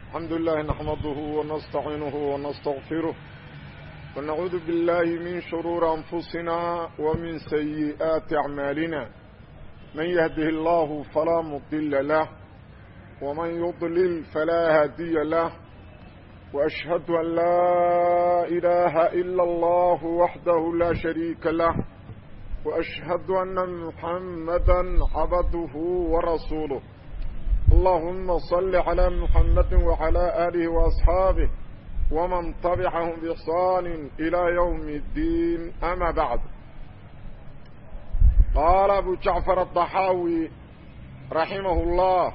الحمد لله نحمده ونستعينه ونستغفره ونعوذ بالله من شرور أنفسنا ومن سيئات أعمالنا من يهده الله فلا مضل له ومن يضلل فلا هادي له وأشهد أن لا إله إلا الله وحده لا شريك له وأشهد أن محمدا عبده ورسوله اللهم صل على محمد وعلى آله وأصحابه ومن طبعهم بإحسان إلى يوم الدين أما بعد قال أبو جعفر الضحاوي رحمه الله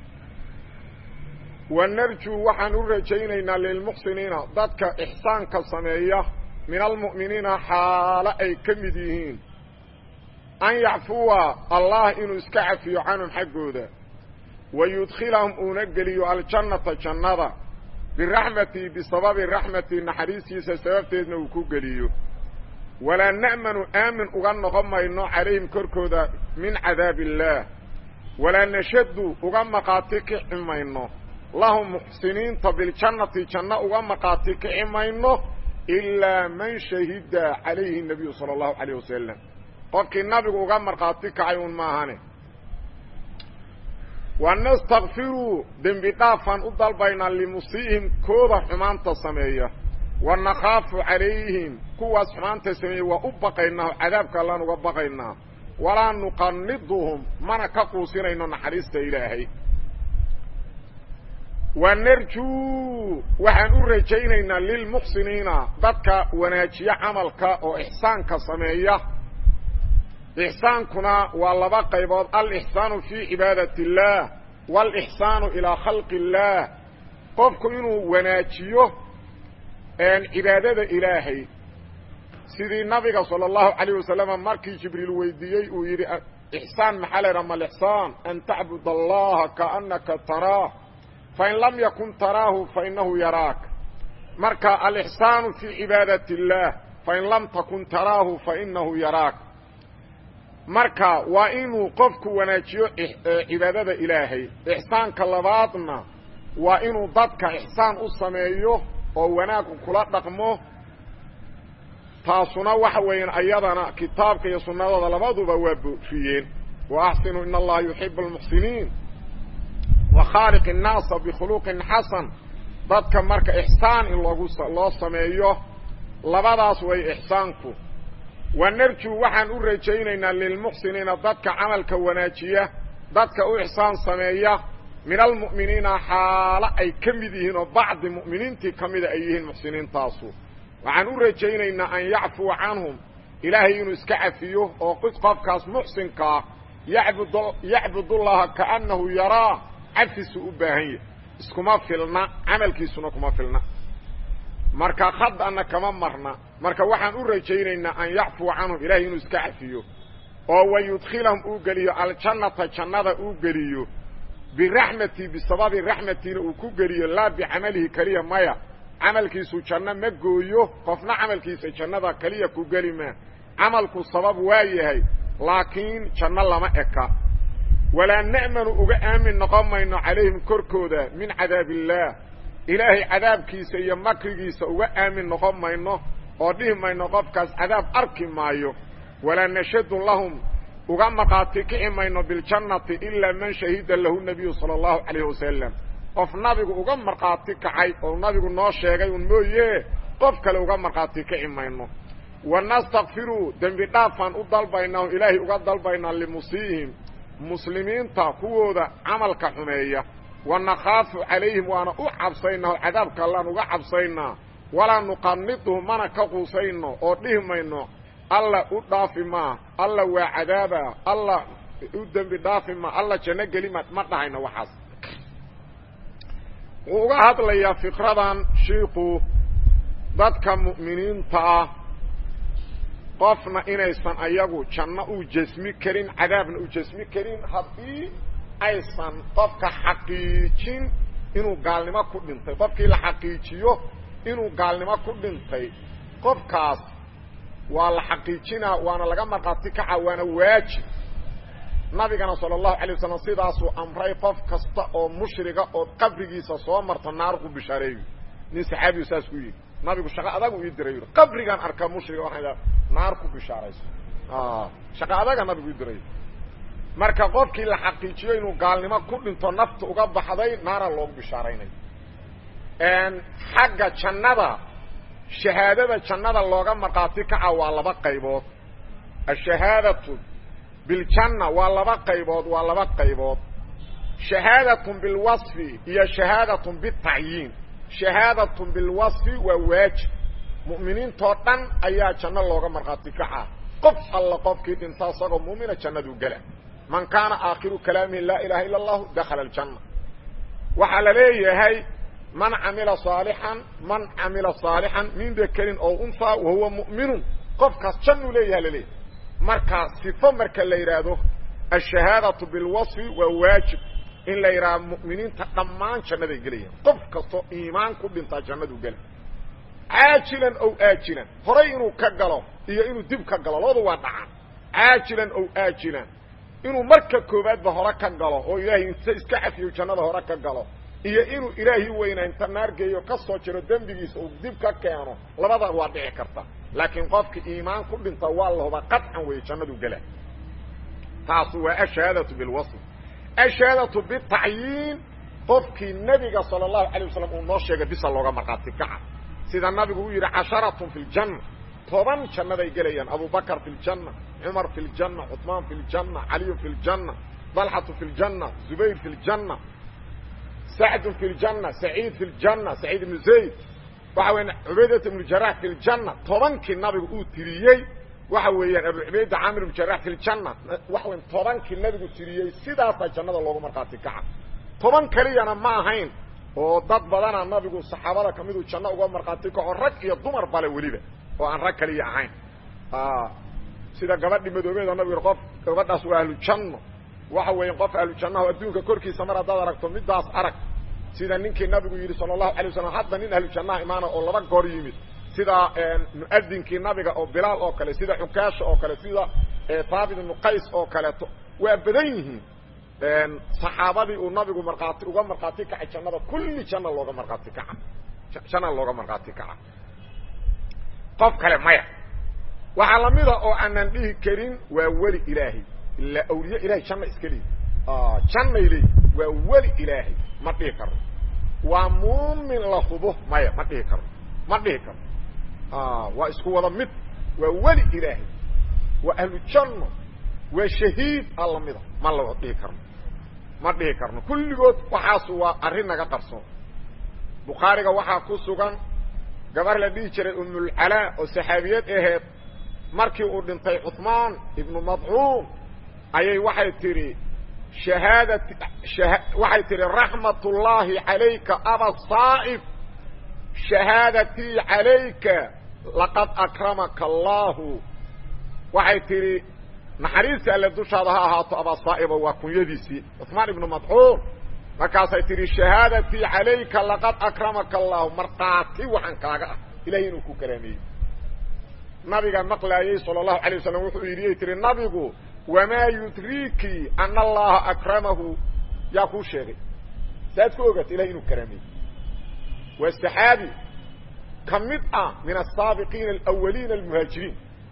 ونرجو وحن رجينينا للمحسنين ذاتك إحسان كالسمية من المؤمنين حال أي كمديهين أن يعفوا الله إنه اسكعفي عنهم حقوده ويدخلهم أنقلي الجنة جنة بالرحمة بسبب الرحمة نحريسي سببتنا وكوغليو ولا نأمن آمن أغن غمينو عليهم كركودا من عذاب الله ولا نشد أغن قاتك إمينو لهم محسنين طب الجنة جنة أغن قاتك إمينو إلا من شهد عليه النبي صلى الله عليه وسلم قفك النبي أغن قاتك عيون ماهانه ونستغفروا دنبي دافان udalbayna limusihim kooda xumaanta sameeya wanakhafu calayhim kuwaas xumaanta sameeya waa u baqaynaa cadaabka allaan uga baqaynaa walaa nuqaniduhum mana ka quusinayno naxariista ilaahay wanarjuu waxaan u rajaynaynaa lilmuxsiniina dadka wanaajiya camalka oo ixsaanka sameeya إحسانكنا واللبا قيبود الإحسان في عبادة الله والإحسان إلى خلق الله قفك إنه وناجيه أن عبادة إلهي سيدي النبي صلى الله عليه وسلم مركي جبريل ويديي ويري إحسان محل رمى الإحسان أن تعبد الله كأنك تراه فإن لم يكن تراه فإنه يراك مركا الإحسان في عبادة الله فإن لم تكن تراه فإنه يراك marka waa inuu qofku wanaajiyo cibaadada ilaahay ixsaanka labaadna waa inuu dadka ixsaan u sameeyo oo wanaag kula dhaqmo taasuna waxa weeyaan ayadana kitaabka iyo sunnadooda labaduba waa boofiyeen wa axsinu in allaha yuxibu almuxsiniin wa khaaliq innaasa bikhuluqin xasan dadka marka ixsaan in loogu loo sameeyo labadaas way ixsaanku wanarjuu waxaan u rajaynaynaa lilmuxsiniina dadka camalka wanaajiya dadka u ixsaan sameeya min almu'miniina xaalo ay ka mid yihiin oo bacdi mu'miniintii ka mida ay yihiin muxsiniintaasu waxaan u rajaynaynaa an yacfuwa canhum ilaahay inuu iska cafiyo oo qofkaas muxsinkaa yacbudullaha kaannahu yaraa cafisu u baahan yahy iskuma filna camalkiisuna kuma filna marka khadana kama marna marka waxaan u rajaynaynaa an yacfuwa canhum ilahay inuu iska cafiyo oo wayudkhilahum uu geliyo aljannata jannada uu geliyo biraxmati bisababi raxmatiina uu ku geliyo laa bicamalihi keliya maya camalkiisu janno ma gooyo qofna camalkiisa jannada keliya ku geli maa camalku sabab waa yahay laakiin janno lama eka walaa na'manu uga aamin noqon mayno calayhim korkooda min cadaab illaah ilaahay cadaabkiisa iyo makrigiisa uga aamin noqon mayno oo dhihi mayno qofkaas cadaab arki maayo walaa nashadu lahum uga maqaati kici mayno biljannati ilaa man shahida lahu nabiyu sala allahu calayhi wasalam qof nabigu uga markhaati kacay oo nabigu noo sheegay un mooye qof kale uga markhaati kici mayno wanastakfiruu dembi dhaafaan u dalbaynaa o ilaahay uga dalbaynaa limusiihim muslimiinta kuwooda camalka xumeeya wanakhaafu calayhim waana u cabsaynaa oo cadaabka allaan uga cabsaynaa walaa nuqaniduhu mana ka quusayno oo dhihi mayno alla u dhaafi maa alla waa cadaaba alla u dembi dhaafi maa alla janno gelima ma dhahayno waxaas wuu uga hadlayaa fikradan shiiku dadka mu'miniinta ah qofna inaysan ayagu janno u jasmi karin cadaabna u jasmi karin haddii aysan qofka xaqiijin inuu gaalnimo ku dhintay qofkii la xaqiijiyo inuu gaalnimo ku dhintay qofkaas waa la xaqiijinaa waana laga markhaati kaca waana waajib nabigana sala allahu alay wasalam sidaasuu amray qof kasta oo mushriga oo qabrigiisa soo marta naar ku bishaareeyo nin saxaabiyu saas ku yidhi nabigu shaqo adagu ii diray yidhi qabrigaan arkaa mushriga waxaan idhaha naar ku bishaarayso shaqo adaga nabigu ii diray marka qofkii la xaqiijiyo inuu gaalnimo ku dhinto nafta uga baxday naara loogu bishaaraynayo xagga jannada shahaadada jannada looga markhaati kaca waa laba qaybood ashahaadatu biljanna waa laba qaybood waa laba qaybood shahaadatun bilwasfi iyo shahaadatun bitacyiin shahaadatun bilwasfi waa waajib mu'miniintoo dhan ayaa janno looga markhaati kaca qof alla qofkii dhinta isagoo mu'mina jannaduu gela man kaana aakhiru kalaamihi laa ilaha illa allahu dakhala aljanna waxaa la leeyahay man camila saalixan man camila saalixan min dakarin oo unhaa wahuwa mu'minun qofkaas jannuu leeyaha laleeyahay markaa sifo marka la yidhaahdo ashahaadatu bilwasfi waa waajib in la yidhaahdo mu'miniinta dhammaan jannaday gelayaan qof kastoo iimaan ku dhintaa jannaduu gela caajilan ow aajilan horay inuu ka galo iyo inuu dib ka galo labadu waa dhacaan caajilan ow aajilan inuu marka koowaadba hore ka galo oo ilaahay inta iska cafiyo jannada hore ka galo iyo inuu ilaahi weynaa inta naargeeyo ka soo jiro dembigiisa uu dib ka keeno labada waa dhici karta laakiin qofka iimaan ku dhinta waa la huba qaطcan weeye jannadu gela taasu waa ashahaadatu bilwasf ashahaadatu bitacyiin qofkii nebiga salى الlahu عalيه wasalam uu noo sheegay bisa looga markhaati kaca sida nabigu uu yidhi casharatun fi ljanna toban jannaday gelayaan abubakr fi ljanna cumar fi ljanna cuثmaan fi ljanna caliyu fi ljanna dalxatu fi ljanna zubayr fi ljanna sacdu fi ljanna saciid fi ljanna saciid ibnu zayd waxa weya cubaydat ibnu jarax fi ljanna tobankii nabigu uu tiriyey waxa weeyaan abu cubayda caamir ibnu jarax fi ljanna waxa weya tobankii nabigu tiriyey sidaasaa jannada loogu markhaati kaca toban keliyana ma ahayn oo dad badana nabigu saxaabada ka miduu janno uga markhaati kaco rag iyo dumar bale weliba oo aan rag kaliya ahayn sida gabadhi madoobeeda nabigu qof gabadhaas waa ahlujanno waxa weeya qof ahlujannaha adduunka korkiisa mar haddaad aragto midaas arag sida ninkii nabigu yidhi sala allahu alay wasalam hadda nin ahlujannaha imaana oo laba goor yimid sida mu'adinkii nabiga oo bilaal oo kale sida xukaasha oo kale sida haabit ibnu qays oo kaleeto waa badan yihiin saxaabadii uu nabigu markhaati uga markhaati kacay jannada kulli janna looga markhaati kaca janna looga markhaati kaca qof kale maya waxaa lamida oo aanan dhihi karin waa weli ilaahay ilaa awliye ilahay janna iska leeyi jannay leeyi waa weli ilaahay ma dhihi karno waa muumin la hubo maya ma dhihi karno ma dhihi karno waa isku wada mid waa weli ilaahay waa ahlu janno waa shahiid a lamida ma la dhihi karno ma dhihi karno kulligood waxaasu waa arrin naga qarsoon bukhaariga waxaa ku sugan gabar la dhihi jiray umulcalaa oo saxaabiyad aheed markii uu dhintay cuثmaan ibnu madcuun ayay waxay tidhi shahaadat waxay tidhi raxmat ullaahi calayka aba saa'ib shahaadatii calayka laqad akramaka allaahu waxay tidhi naxariistii alle dushaada ha ahaato abaa saa'ibo waa kunyadiisii cuثmaan ibnu madcuun markaasay tidhi shahaadatii calayka laqad akramaka allaahu markhaati waxaan kaaga ah ilahay inuu ku karaameeyey nabiga maqlaayey salى الlahu عalيه waslm wuxuu yidhi tihi nabigu wamaa yudriki ana allaha akramahu yaa kuu sheegay saad ku ogata ilahay inuu karaameeyey waa saxaabi ka mid ah min asaabiqiina alawaliina almuhaajiriin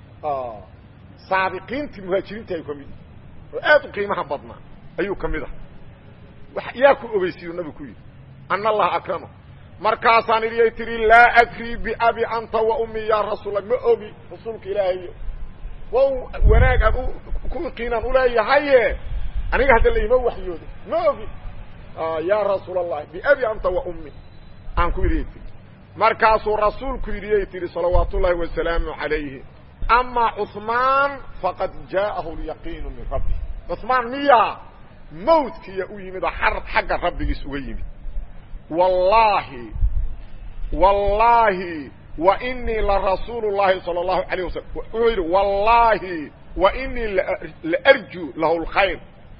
saabiqiintii muhaajiriinta ayuu ka mid oo aad u qiimaha badnaa ayuu ka mid ah yaa ku ogeysiyu nabigu ku yidhi ana allaha akramahu markaasaan idiyay tihi laa adrii biabi anta wa ummi ya rasuula ma ogi rasuulka ilaahayo wa wanaag aan ku iqiinaan uleeyahaye aniga hadda laima waxyooda ma ogi ya rasuul allahi biabi anta wa ummi aan ku idiyay tii markaasuu rasuulku yidhiyay tihi salawaat ullaahi wasalaamu calayhi ama cuثmaan faqad jaa'ahu lyaqiinu min rabbi cuثmaan miyaa mawdkiya u yimid oo xagga rabbigiis uga yimid wallaahi wallaahi wa inii larasuulu llahi salى اllahu alayه wasalam wuxuu yidhi wallaahi wa inii laarju lahu اlkhayr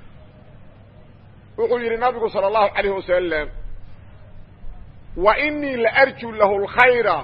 wuxuu yidhi nabigu salى اllahu alayh wasalam wa inii laarju lahu اlkhayra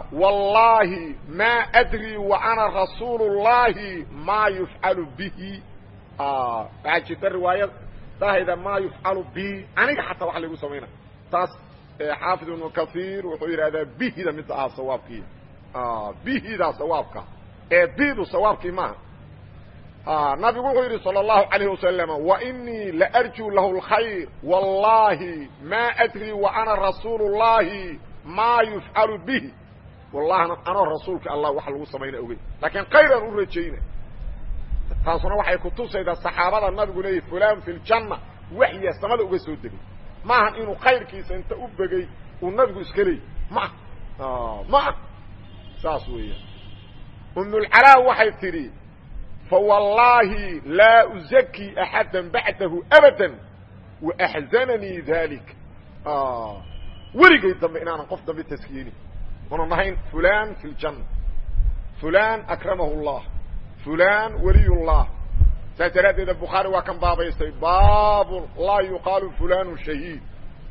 wallaahi ma adri wa ana rasuulu اllahi maa yufcalu bihi waxaa jirta riwaayad dahayda maa yufcalu bi aniga xataa wax laygu samayna taas xaafid ibnu kaiir wuxuu yidhahdaa bihida mid ah sawaabkii bihida sawaabka ee bidu sawaabkii maaha nabigu wuxuu yidhi salى الlahu عalayه wasalam wainii laarjuu lahu اlkhayr wallahi ma adri wa ana rasuul الlahi ma yufcalu bihi wallahna anoo rasuulka allah wax lagu samayna ogey laakiin kayraan u rajayna taasuna waxay kutusaydaa saxaabada nabigu leeyahy fulan fi ljanna waxya samada uga soo degay maahan inuu kayrkiisa inta u begey uu nabigu iska leeyay ma ma saas weeyaan umulcalaa waxay tidhi fawallaahi laa uzakii axada bacdahu abada waaxzananii dalik weligay dambe inaanan qof dambe taskiyeynin una nahayn fulan fi ljanna fulan akramahu llah fulan waliy llah saas daraaddeeda bukhaari waa kan baabaystay baabun laa yuqaalu fulanu shahiid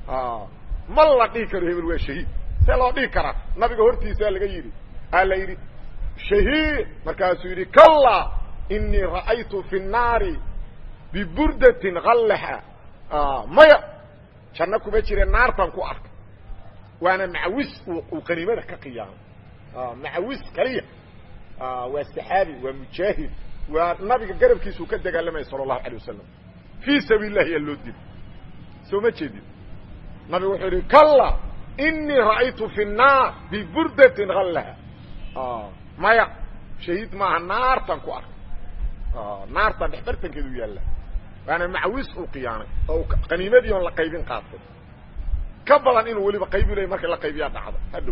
ma la dhihi karo hebel waa shahiid see loo dhihi karaa nabiga hortiisaa laga yidhi aa la yidhi shahiid markaasuu yidhi kalla inii ra'aytu fi الnaari biburdatin kallaxa maya janno kuma jire naartan ku arkay waana macawis uu qaniimada ka qiyaamay macawis kaliya waa saxaabi waa mujaahid waa nabiga garabkiisuu ka dagaalamaya salى الlahu alيه wasalam fii sabiil lahi yaa loo dili soo ma jeedin nabigu wuxuu yihi kalla inii ra'aytu fi الnaar biburdatin kallaha maya shahiid maaha naartan ku arkay naartan dhexbartankeedu yaalla waana macawis uu qiyaamay oo qaniimadii oon la qaybin qaatay ka badan inuu weliba qaybi lay marka la qaybiyaa dhacdo hadhow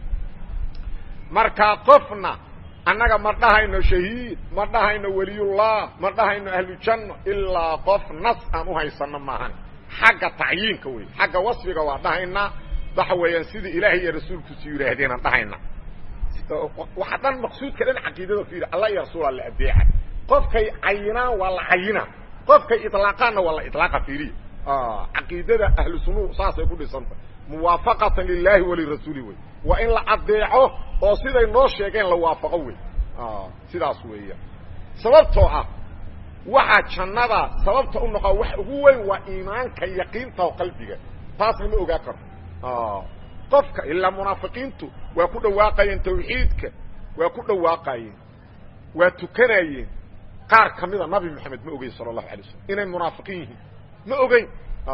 markaa qofna annaga ma dhahayno shahiid ma dhahayno weliyullah ma dhahayno ahlujanno ilaa qof nas aan u haysano maahan xagga tacyiinka wey xagga wasfiga waa dhahaynaa waxa weeyaan sidii ilaahay iyo rasuulkiisu yidhaahdeenaan dhahayna waxa dhan maqsuudka dhan caqiidada fiiri alla iyo rasuula la adeeca qofkay cayinaan waa la cayina qofkay ilaaqaanna waa la ilaaqa fiiriya caqiidada ahlu sunuu saasay ku dhisanta muwaafaqatan lilahi walirasuuli wey waa in la adeeco oo siday noo sheegeen la waafaqo wey sidaas weeya sababtoo ah waxaa jannada sababta u noqo wax ugu weyn waa iimaanka yaqiinta oo qalbiga taasna ma ogaa karo qofka ilaa munaafiqiintu waa ku dhawaaqayeen tawxiidka waa ku dhawaaqayeen waa tukanayeen qaar ka mida nabi moxamed ma ogeyn sala allahu alay slam inay munaafiqiin yihiin ma ogeyn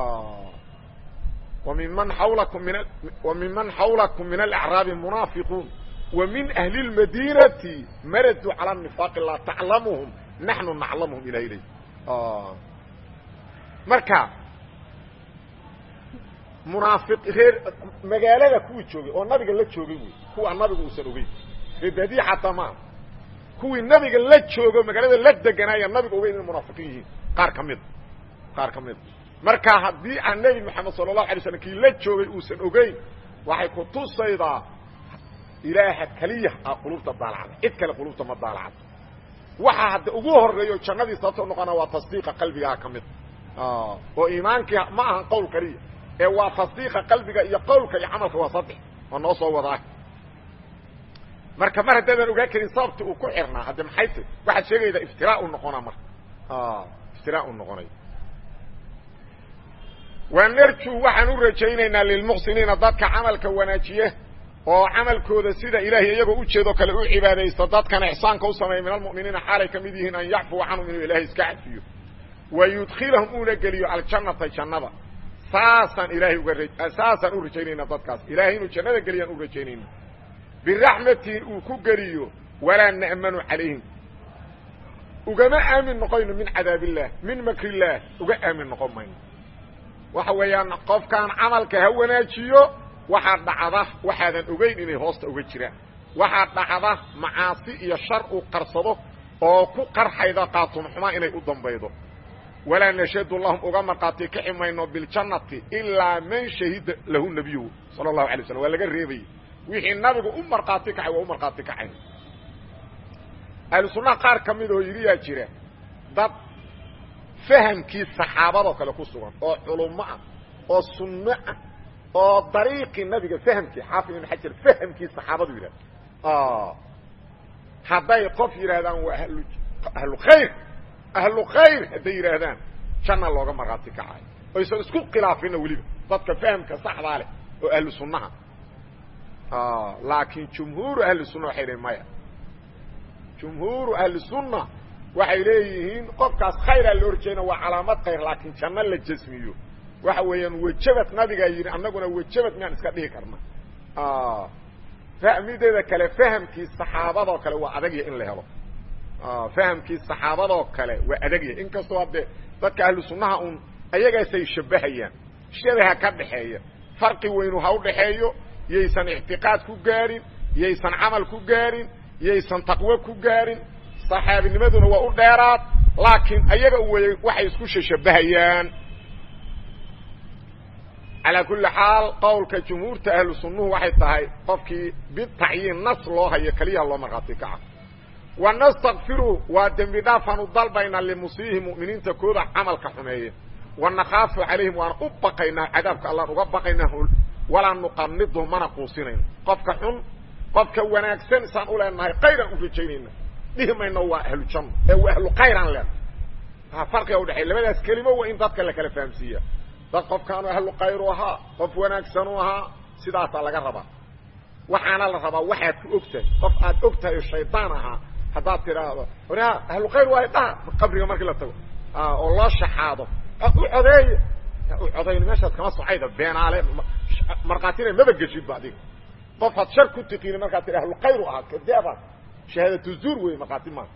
وممن حولكم من وممن حولكم من الأعراب منافقون ومن أهل المدينة مردوا على النفاق لا تعلمهم نحن نعلمهم إلى إليه آه. مركا منافق غير مقالة كوي تشوغي او نبي لا تشوغي كو النبي uusan ogeyn badi xataa ma kuwii nabiga la joogo magaalada la deganaya nabiga ogeyn in munaafiqiin yihiin qaar kamid qaar kamid marka haddii aan nebi moxamed sala allahu alay slam kii la joogay uusan ogeyn waxay ku tusaydaa ilaaha keliya a qulubta daalacda cid kale qulubta ma daalacda waxaa hadda ugu horeeyo jannadii sababto noqona waa tasdiiqa qalbigaa ka mid oo iimaankii ma ahan qowl keliya ee waa tasdiiqa qalbiga iyo qowlka iyo camalka waa saddex oo noo soo wadaa marka mar haddaadan ogaa karin sababti uu ku xirnaa hadde maxay t waxaad sheegaydaa iftiraa u noqonaa marka iftiraa u noqonay wanarju waxaan u rajaynaynaa lilmuxsiniina dadka camalka wanaajiye oo camalkooda sida ilaahay iyagoo ujeedoo kale u cibaadaysta dadkana ixsaanka u sameeya min almu'miniina xaalay ka mid yihiin an yacfuwa canhum inuu ilaahay iska cafiyo wa yudkhilahum uuna geliyo aljannata jannada saasaan ilaahay uga saasaan u rajaynaynaa dadkaas ilaahay inuu jannada geliyaan u rajaynayna biraxmatin uu ku geliyo walaa na'manu calayhim ugama aamin noqoyno min cadaab illaah min makr illaah uga aamin noqon mayno waxa weeyaan qofkaan camalka ha wanaajiyo waxaa dhacda waxaadan ogeyn inay hoosta uga jiraan waxaa dhacda macaasi iyo shar uu qarsado oo ku qarxayda qaatumxumaa inay u dambaydo walaa nashhadu lahum uga markhaati kaxi mayno biljannati ilaa man shahida lahu nabiyuhu sala allahu alay slam waa laga reebayay wixii nabigu u markhaati kacay waa u markhaati kacayn ahlu sunnaha qaar ka mid oo yidhiyaa jira dad fahamkii saxaabadoo kale ku sugan oo culummo ah oo sunno ah oo dariiqii nabiga fahamkii xaafid ibn xajar fahamkii saxaabadu yidhahda hadday qof yidhahdaan waa ahlu ahlu khayr ahlu khayr hadday yidhaahdaan janna looga markhaati kacayo oysan isku khilaafina weliba dadka fahamka saxdaa leh oo ahlu sunnaha laakiin jumhuuru ahli sunna waxay leeyiin maya jumhuuru ahli sunna waxay leeyihiin qofkaas khayraa la horjeedna waa calaamad khayr laakiin janno la jasmiyo waxa weeyaan wejabad nabigaa yidhi annaguna wejabad miyaan iska dhihi karna fahmideeda kale fahamkii saxaabadoo kale waa adagya in la helo fahamkii saxaabadoo kale waa adagya inkastoo haddee dadka ahlu sunnaha un ayagaasay shabbahayaan shabaha ka dhaxeeya farqi weynu ha u dhaxeeyo yaysan ictiqaad ku gaadhin yaysan camal ku gaadhin yaysan taqwo ku gaadhin saxaabinimaduna waa u dheeraad laakiin ayaga wey waxay isku shashabahayaan calaa kulli xaal qowlka jumhuurta ahlu sunnuhu waxay tahay qofkii bitacyiin nas loo hayo keliyaha loo markhaati kaca wa nastakfiru waa dembi dhaafaan u dalbaynaa limusiihi mu'miniinta kooda camalka xumeeya wa nakhaafu calayhim waan u baqaynaa cadaabka allaan uga baqaynaa walaa nuqanidu mana quusinayno qofka xun qofka wanaagsan isaan u leenahay kayraan u rajaynayna dhihi mayno waa ahlu janno ee waa ahlu kayraan leenahay farqiga udhexeey labadaas kelimo waa in dadka la kala fahamsiiya dad qofkaanu ahlu kayru ahaa qof wanaagsanu ahaa sidaasaa laga rabaa waxaana la rabaa waxaad ku og tahay qof aad og tahay oo shaydaan ahaa haddaad tidhaahdo oraa ahlu khayr waay dhaha qabriga markii la tago oo loo shaxaado u codeeya u codayn meeshaas kama socayda beenaale markhaatina maba geshidba adiga qof had shar ku tiqiini markaad tii ahlu khayru ahaa kadeeba shahaadatu zuur wey markhaati maaha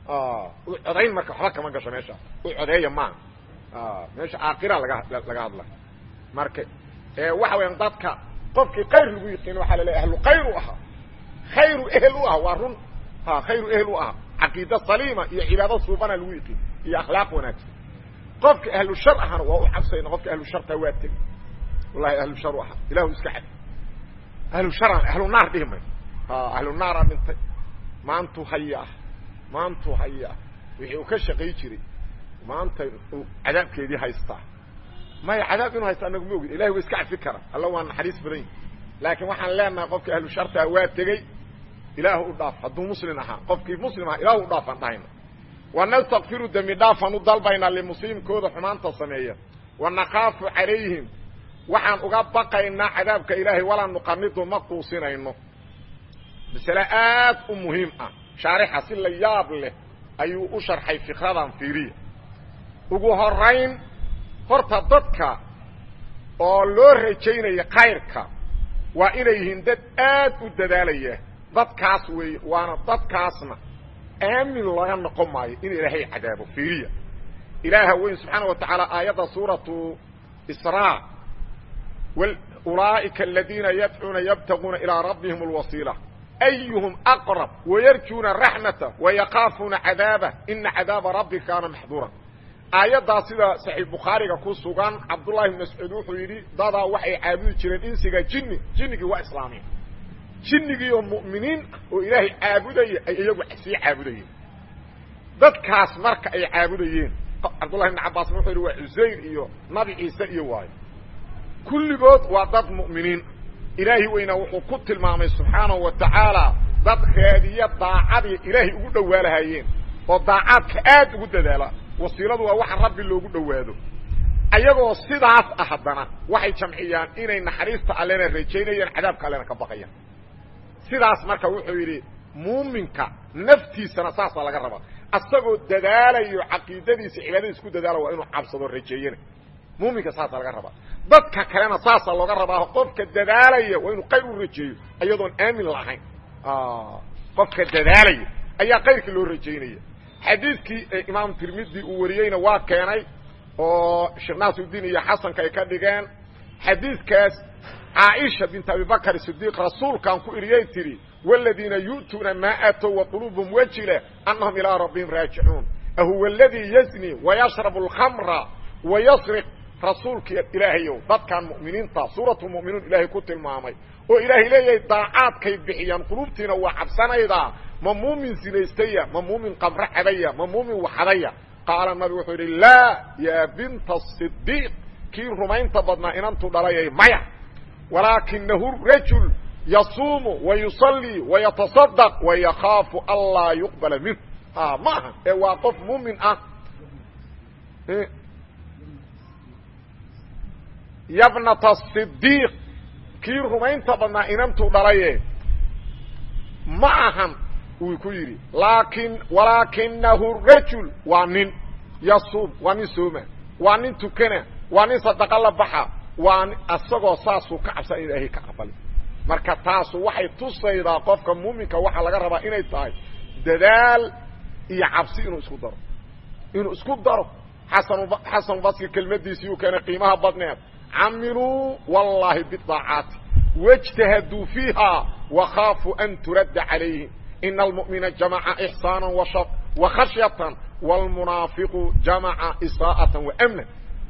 u codayn marka waxba kama gasho meeshaas u codeeya maaha meesha aakira laga laga hadla marka waxa weeyaan dadka qofkii khayr lagu yiqiin waxaa la leeyahy ahlu khayr u ahaa khayru ehel u ah waa run ha khayru ehel u ah caqiida saliima iyo cibaado suubana lagu yiqiin iyo akhlaaq wanaagsan qofka ahlu shar ahana waa u xabsayna qofka ahlu sharta waa tegi wallahi ahlu shar u ahaa ilahu iska xad ahlu sharan ahlu naar dhihi may ahlu naaraa dhintay maantu haya ah maantu haya ah wixii uu ka shaqay jiray maanta uu cadaabkeedii haystaa maya cadaab inuu haysta anagu ma ogid ilahi wa iska cafi kara alla waa naxariis badan yahi laakiin waxaan leenahay qofka ahlu shartaa waa tegey ilaahu u dhaaf hadduu muslim ahaa qofkii muslim ahaa ilaahu u dhaafaan dhahayna wanastakfiru dembi dhaafaan u dalbaynaa limuslimkooda xumaanta sameeya wanakaafu calayhim waxaan uga baqaynaa cadaabka ilaahay walaa nuqanidu ma quusinayno masale aad u muhiim ah shaarixa si la yaab leh ayuu u sharxay fikradan fiiriya ugu horayn horta dadka oo loo rajaynaya khayrka waa inay yihiin dad aad u dadaalaya dadkaas weeye waana dadkaasna aamin laga noqon maayo in ilaahay cadaabo fiiriya ilaaha weyn subxaana wa tacaala aayadda suuratu israa ulaa'ika aladiina yadcuuna yabtaguuna ilaa rabbihim alwasiila ayuhum aqrab wayarjuuna raxmata wayakaafuuna cadaabah ina cadaaba rabbika kaana maxduura aayaddaas sida saxiix bukhaariga ku sugan cabdullahi bn mascuud wuxuu yidhi dadaa waxay caabudi jireen insiga jinni jinnigii waa islaamiya jinnigii oo mu'miniin ah oo ilaahay caabudaya ay iyagu sii caabudayeen dadkaas marka ay caabudayeen cabdullahi bn cabbaasna wuxuu yidhi waa cusayr iyo nabi ciise iyo waayo kulligood waa dad mu'miniin ilaahi weynaa wuxuu ku tilmaamay subxaanahu wa tacaala dad raadiya daacadii ilaahay ugu dhowaalahayeen oo daacaadka aad ugu dadaala wasiiladu waa waxa rabbi loogu dhowaado ayagoo sidaas ah haddana waxay jamciyaan inay naxariista allena rajaynayaan cadaabka allena ka baqayaan sidaas marka wuxuu yidhi muuminka naftiisana saasaa laga rabaa asagoo dadaalayo caqiidadiisa cibaadadiisa ku dadaala waa inuu cabsado rajeeyana muuminka saasaa laga rabaa dadka kalena saasaa looga rabaa qofka dadaalaya waa inuu qayr u rajeeyo iyadoon aamin lahayn qofka dadaalaya ayaa kayrka loo rajaynaya xadiidkii imaam tirmidi uu wariyeyna waa keenay oo sheekh naasirudiin iyo xasanka ay ka dhigeen xadiidkaas caaisha bint abibakr sidiiq rasuulkaan ku iriyay tidhi wاladiina yu'tuuna maa aatow waquluubhum wajila anahum ilaa rabbihim raajicuun ahuwa aladii yazni wayashrabu اlkhamra wayasriq rasuulka ilaahayow dadkan mu'miniinta suuratu mu'minuun ilaahay ku tilmaamay oo ilaahay leeyahay daacaadkay bixiyaan quluubtiina waa cabsanaydaa ma muumin sinaystaya ma muumin qabro cabaya ma muumin waxadaya qaala nabi wuxuu yidhi laa yaa binta asidiiq kii rumaynta badnaa inantu dhalayay maya walaakinahu rajul yasuumu wayusallii wayatasadaq wayakaafu anlaa yuqbala minhu ma aha ee waa qof muumin ah yabnata sidiiq kii rumaynta badnaa inantuu dhalaye ma ahan wuu ku yidhi laakin walaakinahu rajul waa nin yasuum waa nin sooma waa nin tukana waa nin sadaqa la baxa waa asagoo saasuu ka cabsan in ilaahay ka aqbali marka taasu waxay tusaydaa qofka muuminka waxaa laga rabaa inay tahay dadaal iyo cabsi inuu isku daro inuu isku daro xasan xasan basri kelmadiisii uu keenay qiimaha badneed camiluu wallaahi bidaacaati wاجtahaduu fiiha wakhaafuu an turadda calayhim ina almu'mina jamaca ixsaana wakhashyatan wاlmunaafiqu jamaca isaa'ata waamna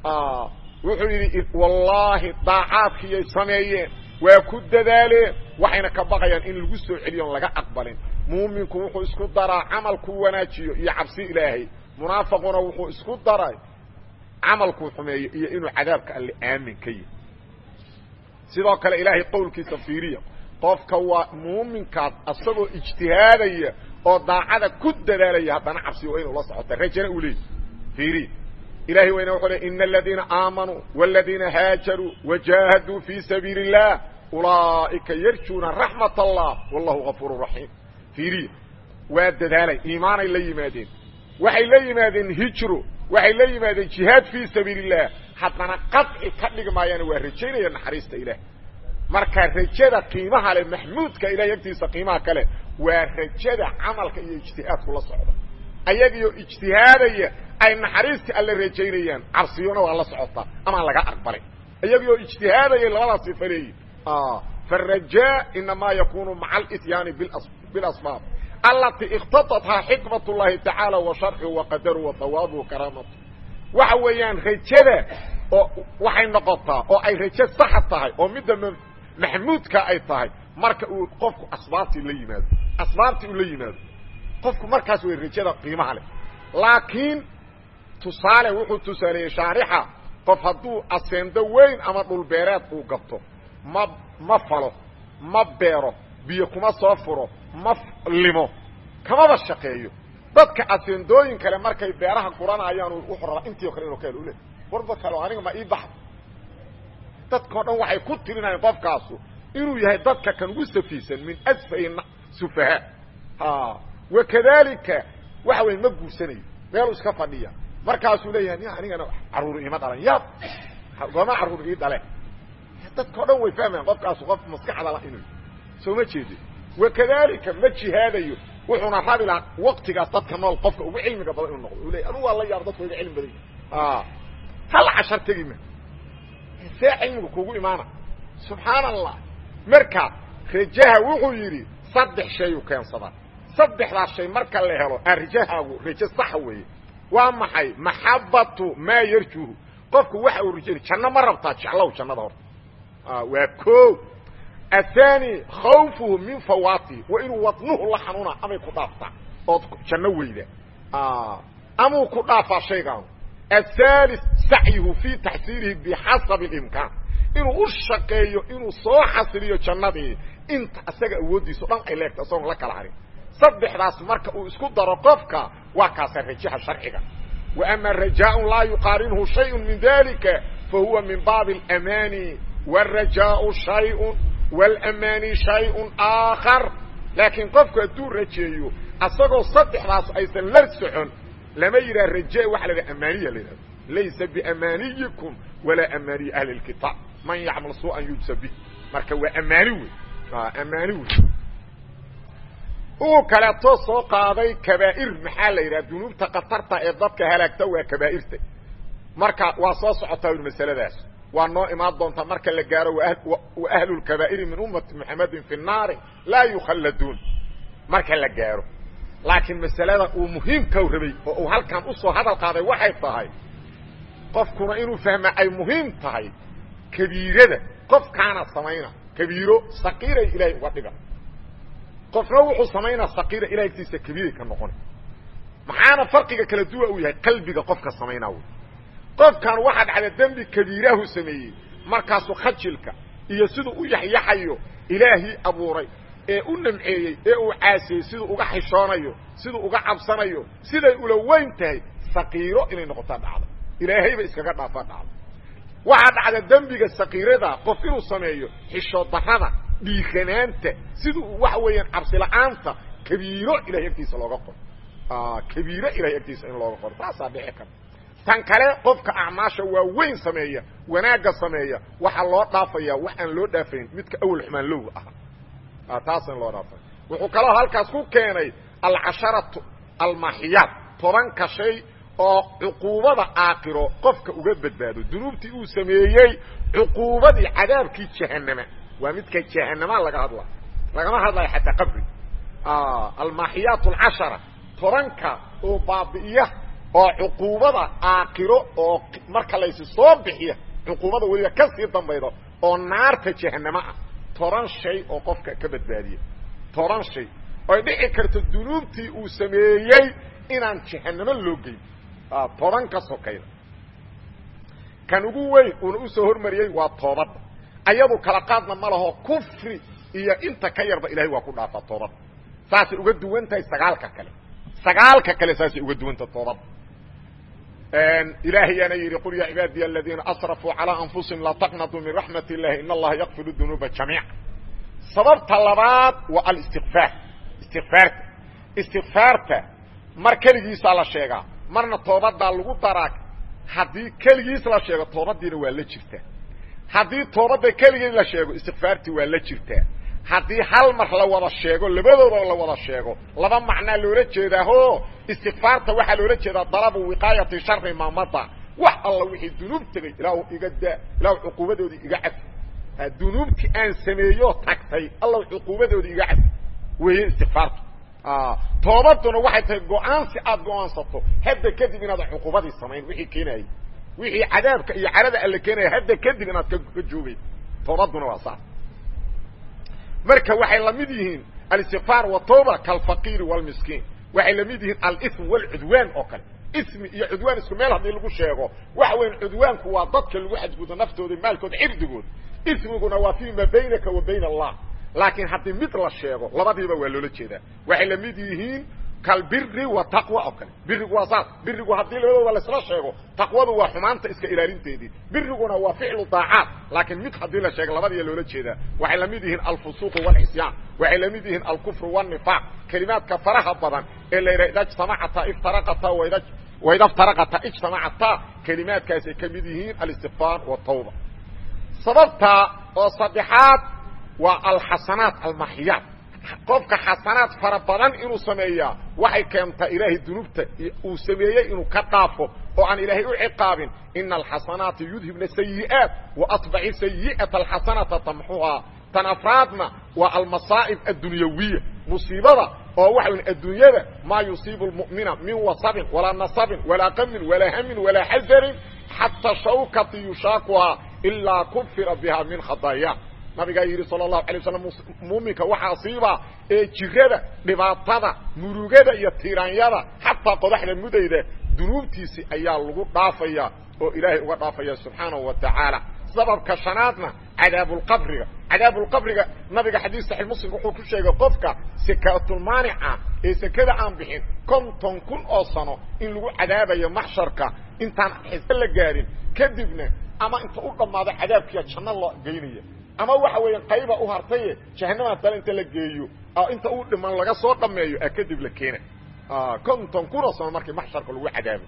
wuxuu yidhi wallaahi daacaadkiiyay sameeyeen waa ku dadaaleen waxayna ka baqayaan in lagu soo celiyo on laga aqbalin muuminku wuxuu isku daraa camalkuu wanaajiyo iyo cabsi ilaahay munaafiquna wuxuu isku daray camalkuu xumeeyo iyo inuu cadaabka alle aamin ka yahi sidoo kale ilaahay qowlkiisa fiiriya qofka waa muuminkaas asagoo ijtihaadaya oo daacada ku dadaalaya haddana cabsi waa inuu la socota rajana uu leeyahy fiiriya ilahay wayna wuxuu le ina aladiina aamanuu wاladiina haajaruu wajaahaduu fii sabiili الlah ulaa'ika yarjuuna raxmat allah wallahu gafuur raxiim fiiriya waa dadaalay iimaanay la yimaadeen waxay la yimaadeen hijro waxay la yimaadeen jihaad fii sabiili الlah haddana qaطci ka dhigi maayaana waa rajaynaya naxariista ilaah marka rajada qiimaha le maxmuudka ilahay agtiisa qiimaha kale waa rajada camalka iyo ijtihaadku la socda ayagiyo ijtihaadaya ay naxariistii alle rajaynayaan cabsiyona waa la socotaa amaan laga aqbalin ayagioo ijtihaadayay labadaas sifa leeyihin faالrajaa inamaa yakunu maca اlityaani biاlasbaab alati اkhtaطathaa xikmat اllahi tacaala wa sharxu wa qadaru wa hawaabuhu karaamatu waxa weeyaan rajada oo waxay noqotaa oo ay rajo saxa tahay oo midda maxmuudka ay tahay marka uu qofku asbaabtii la yimaado asbaabtii uu la yimaado qofku markaas way rajada qiimaha leh laakiin tusaale wuxuu tusaaleeyey shaarixa qof hadduu aseendo weyn ama dhulbeereed uu gabto ma ma falo ma beero biyo kuma soo furo ma limo kamaba shaqeeyo dadka aseendooyin kale markay beeraha guranayaan wuxuu rabaa intii o kale inuu ka helo ule warba kale aniga ma ii baxda dadkao dhan waxay ku tirinayaan qofkaasu inuu yahay dadka kan ugu safiisan min asfahi sufahaa wakadalika waxa wey ma guursanayo meeluu iska fadhiya markaasuu leeyahay ni anigana caruur iima dhalan yaab gooma caruur ii dhale dadkao dhan way fahmayaan qofkaasu qof maskaxda la inuu soo ma jeedi wakadalika ma jihaadayo wuxuuna rabi lahaa waktigaas dadka nool qofka ugu cilmiga badan inuu noqdo u leey anugu waa la yaab dadka iga cilmi badan yahi hal cashar tegi ma see cilmiga kugu imaana subxaan allah marka rajaha wuxuu yidhi saddex shayuu keensadaa saddexdaas shay marka la helo aan rajahaagu rajo saxa weeye waa maxay maxabatu maa yarjuhu qofku waxa uu rajayna janno ma rabtaa jeclow jannada horta waa ko athani khawfuhu min fawaatihi waa inuu wadnuhu la xanuuna amay ku dhaaftaa ood janno weyda amuu ku dhaafaa shaygaanu aلثالث sacyhu fii taxsiilihi bixasabi اimkaan inuu u shaqeeyo inuu soo xasiliyo jannadii inta isaga awooddiiso dhan ay leegta isagoon la kala harin saddexdaas marka uu isku daro qofka waa kaasa rajaha sharciga وأma rajaaء laa yuqaarinhu شhayء min dalika fahuwa min baabi الأmani والrajaaء شhayء والأmani شhayء آakar laakiin qofku hadduu rajeeyo asagoo saddexdaas aysan la socon lama yidhaha raje waxa la yidhaha amaniya la yidhahdo laysa biamaniyikum walaa amaniyi ahli اlkitaab man yacmal suu'an yujsa bih marka waa amaani wey amaani wey uu kaleeto soo qaaday kabaa'ir maxaa la yidhaha dunuubta katarta ee dadka halaagta waa kabaa'irta marka waa soo socotaa masaladaas waa noo imaan doontaa marka la gaaro wa ahlu lkabaa'iri min ummati muxamedin fi nnaari laa yukhalladuun marka la gaaro laakiin masalada uu muhiimkau rabay oo uu halkan usoo hadal qaaday waxay tahay qofkuna inuu fahma ay muhiim tahay kabiirada qofkaana samayna kabiiro saqiiray ilaahay uga dhiga qofna wuxuu samaynaa saqiira ilahay agtiisa kabiiray ka noqona maxaana farqiga kala duwa uu yahay qalbiga qofka samaynaa wy qofkan waxaa dhacda dembi kabiiraahu sameeyey markaasuu khajilka iyo siduu u yaxyaxayo ilaahii abuuray ee u namceeyey ee uu caasiyey siduu uga xishoonayo siduu uga cabsanayo siday ula weyn tahay saqiiro inay noqotaa dhacda ilaahayba iskaga dhaafa dhacdo waxaa dhacda dembiga sakiirada qof inuu sameeyo xishood darrada dhiiranaanta siduu waxa weeyaan cabsila'aanta kabiiro ilahay agtiisa looga qoro kabiiro ilahay agtiisa in looga qoro taasaa dhici karta tan kale qofka acmaasha waaweyn sameeya wanaagga sameeya waxaa loo dhaafaya wax aan loo dhaafayn midka awal xumaan lowga ahaa taasaan loo dhaafay wuxuu kaloo halkaas ku keenay alcasharatu almaxiyaad tobanka shay oo cuquubada aakiro qofka uga badbaado dunuubtii uu sameeyey cuquubadii cadaabkii jahanama waa midka jahanama laga hadla lagama hadlayo xataa qabri almaxiyaat alcashara tobanka oo baabi'iya oo cuquubada aakiro oo marka laysi soo bixiya cuquubada weliba ka sii dambaydo oo naarta jahanamo ah toban shay oo qofka ka badbaadiya toban shay oy dhici karto dunuubtii uu sameeyey inaan jahanamo loo geyn toban ka sokayda kan ugu weyn uuna usoo hormariyey waa toobadda ayadu kala qaadna ma laho kufri iyo inta ka yarba ilahay waa ku dhaafaa toobadda saasay uga duwan tahay sagaalka kale sagaalka kale saasay uga duwan tahay toobadda ilaahayaana yidhi qul yaa cibaadiya aladiina asrafuu calىa anfusihim laa taqnatuu min raxmat illahi in allaha yakfir dunuuba jamiica sababta labaad waa alistikfaar istikfaarta istikfaarta mar keligiisaa la sheegaa marna toobadaa lagu daraa haddii keligiis la sheego toobadiina waa la jirtaa haddii toobadda keligeed la sheego istikfaartii waa la jirtaa haddii hal mar la wada sheego labadooda la wada sheego laba macnaa loola jeedaaho istikfaarta waxaa loola jeedaa dalabu wiqaayati shari maamada wax alla wixii dunuub tegay ilaahu iga daa ilaahu cuquubadoodii iga cafi dunuubtii aan sameeyo tagtay alla cuquubadoodii iga cafi weeye istikfaartu toobaduna waxay tahay go-aansi aada go-aansato hadda kadib inaadan cuquubadii samayn wixii keenayay wixii cadaabka iyo carada alle keenaya hadda kadib inaad ka joogay toobaduna waa saas marka waxay la mid yihiin alistikfaar watawba kalfaqiiri wlmiskiin waxay la mid yihiin alism wlcudwaan oo kale ismi iyo cudwaan isku meel haddii lagu sheego waxa weyan cudwaanku waa dadka lagu xadgudo naftooda maalkooda cirdigood ismiguna waa fi ma baynaka wa bayn allah laakiin haddii mid la sheego labadiiba waa loola jeedaa waxay la mid yihiin kalbiri wa taqwa oo kale birigu waa saas birigu haddii labadooda laisla sheego taqwadu waa xumaanta iska ilaalinteedii biriguna waa ficlu daacaat laakiin mid haddii la sheego labadiiya loola jeedaa waxay la mid yihiin alfusuuq wاlcisyaan waxay la mid yihiin alkufru wالnifaaq kelimaadka faraha badan ee la yidhaha ida jtamacata iftaraqata waida iftaraqata ijtamacata kelimaadkaasay ka mid yihiin alistikfaar wالtawba sababta oo saddexaad waa alxasanaat almaxiyaat qofka xasanaad fara badan inuu sameeyaa waxay keentaa ilaahay dunuubta uu sameeyey inuu ka dhaafo oo aan ilaahay u ciqaabin ina alxasanaati yudhibna sayi'aat waatbaci sayi'ata alxasanata tamxuhaa tan afraadna waa almasaa'ib addunyawiya musiibada oo waxa wy adduunyada maa yusiibu lmu'mina min wasabin walaa nasabin walaa qamin walaa hamin walaa xasarin xata shawkati yushaakuhaa ilaa kufira biha min khadaaya nabigaa yidhi sal الlahu alay waslam muuminka waxa asiiba ee jirada dhibaatada murugada iyo tiiraanyada xataa qodaxda mudayda dunuubtiisi ayaa lagu dhaafaya oo ilaahay uga dhaafaya subxaanahu wa tacaala sababka shanaadna cadaabulqabriga cadaabulqabriga nabiga xadiis saxiix muslim wuxuu ku sheegay qofka sakaatulmaanica ee sekada aan bixin konton kun oo sano in lagu cadaabayo maxsharka intaan xise la gaarin kadibna ama inta u dhammaado cadaabkiya janno loo geynaya ama waxa weeya qayba u hartaye jahanama dale inta la geeyo inta uu dhiman laga soo dhameeyo a kadib la keena konton kunoo sano markii maxsharka lagu cadaabo